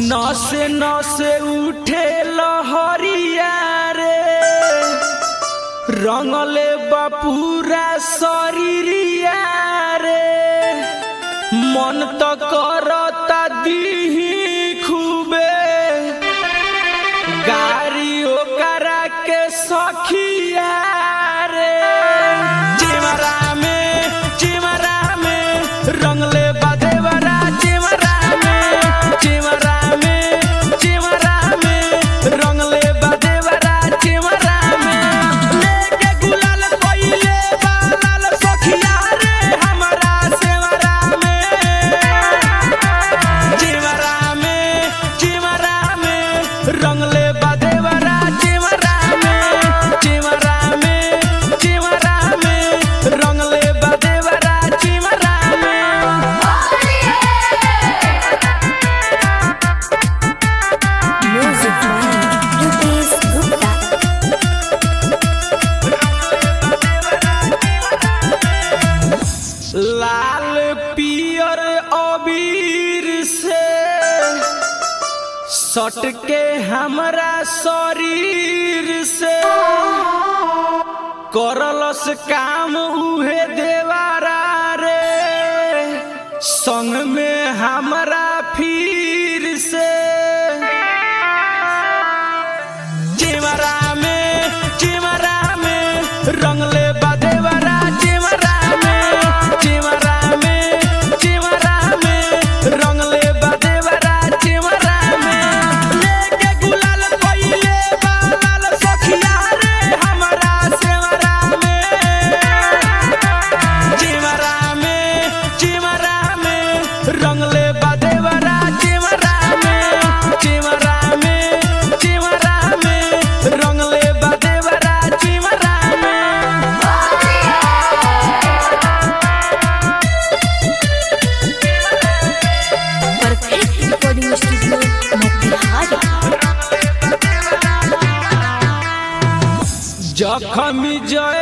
नसे नसे उठे लहरिया रे रंगले बपूरा शरीरिया रे मन तो करता दीही खूबे गाड़ी ओकरा के सखिया रे चिमरा में चिमरा में रंगले बदेवरा चिमरा में चिमरा में चिमरा में रंगले बदेवरा चिमरा में लेके गुलाल कोइले बालाल सखिया रे हमरा सेवरा में चिमरा में चिमरा में रंगले बदेवरा चिमरा में चिमरा में चिमरा में रंगले बदेवरा चिमरा में Music by Rupesh Gupta. लाल पियर अबीर से सट के हमरा शरीर से करलस काम उहे देवारा रे संग में हमरा फिर से चिमरा में चिमरा में रंगले बदेवरा चिमरा में चिमरा में चिमरा में रंगले बदेवरा चिमरा में लेके गुलाल कोइले बालाल सखिया रे हमरा सेवरा में चिमरा में चिमरा में रंगले बदेवरा चिमरा में चिमरा में चिमरा में रंगले बदेवरा चिमरा में Perfect recording studio, Motihari. जखमी जय